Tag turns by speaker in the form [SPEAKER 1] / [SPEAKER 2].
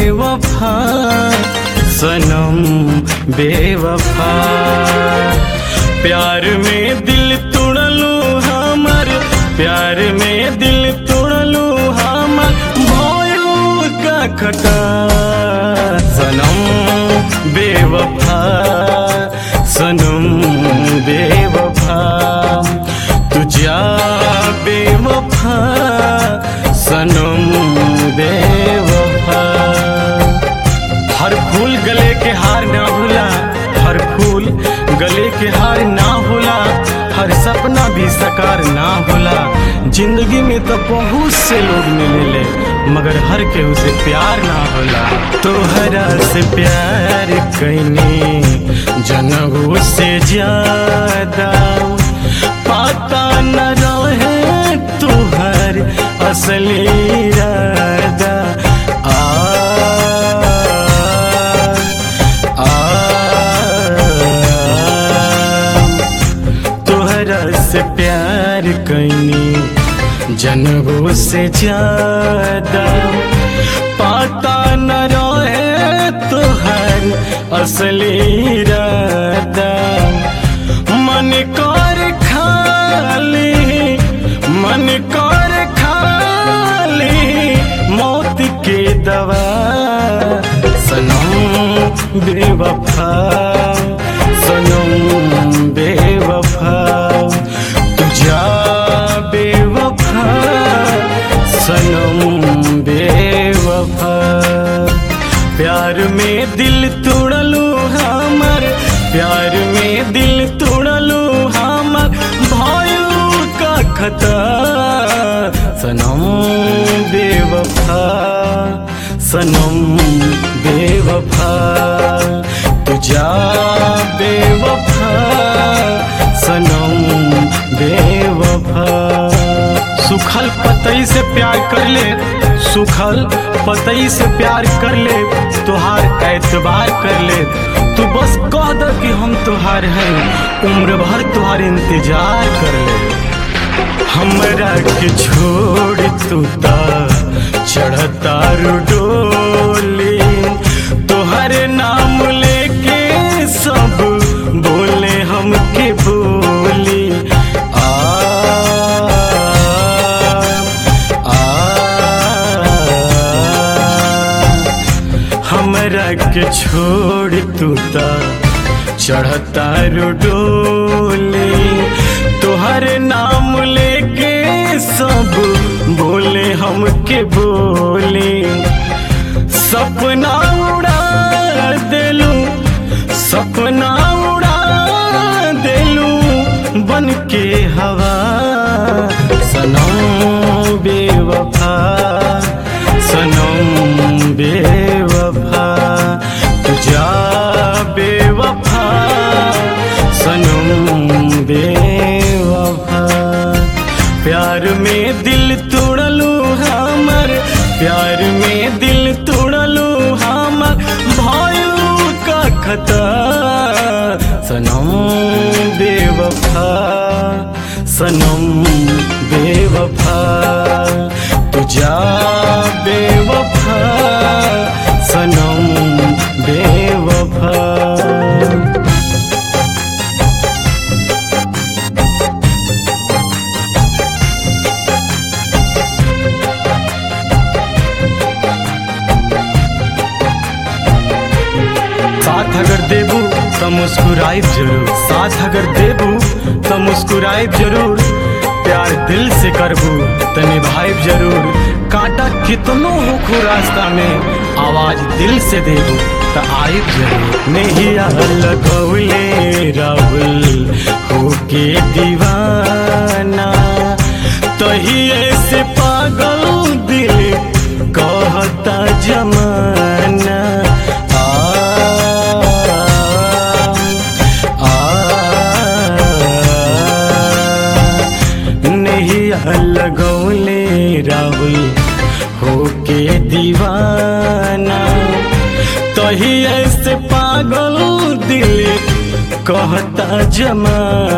[SPEAKER 1] बेवफा सनम बेवफा प्यार में दिल तोड़लू हमर प्यार में दिल तोड़लू हमर भयो का खटा सनम बेवफा सनम बेवफा तुझा बेवफा सनम बेवफा हर फूल गले के हार ना होला हर फूल गले के हार ना होला हर सपना भी साकार ना होला जिंदगी में तो बहुत से लोग मिलेले मगर हर केहू से प्यार ना होला तोहरा से प्यार कैनी जनहू से ज्यादा पता न रहे तुहर असली इरादा आ तोहरा से प्यार कैनी जनबो से ज्यादा पता न रहे तोहर असली इरादा मन कर खाली मन कर खाली मौत के दवा सनम बेवफा सनम बेवफा तुझा बेवफा सनम बेवफा प्यार में दिल तोड़लू हमर प्यार में दिल तोड़लू हमर भायू का खता सनम बेवफा सनम बेवफा तुझा बेवफा सनम बेवफा सुखल पतई से प्यार कर ले सुखल पतई से प्यार कर ले तुहार एतबार कर ले तू बस कह दे कि हम तुहार हैं उम्र भर तुहार इंतजार कर ले हमरा के छोड़ तू ता चढ़ता डोली तोहर नाम लेके सब बोले हमके बोली आ हमरा के छोड़ तू ता चढ़ता डोली तोहर नाम लेके सब बोले हमके बोले सपना उड़ा देलू सपना उड़ा देलू बन के हवा सनम बेवफा सनम बेवफा तुझा बेवफा सनम बेवफा प्यार में दिल तोड़लू हमर प्यार में दिल तोड़लू हमर भायू का खता सनम बेवफा सनम बेवफा तुझा बेवफा सनम बेवफा साथ अगर देबू तो मुस्कुराइब जरूर साथ अगर देबू तो मुस्कुराइब जरूर प्यार दिल से करबू तो निभाइब जरूर कांटा कितनो होखू रास्ता में आवाज दिल से देबू तो आइब जरूर नहीं लगौले राहुल होके दीवाना तही ऐसे पागल दिल कहता जमाना आ नहीं लगौले राहुल होके दीवाना तही ऐसे पागल दिल कहता जमा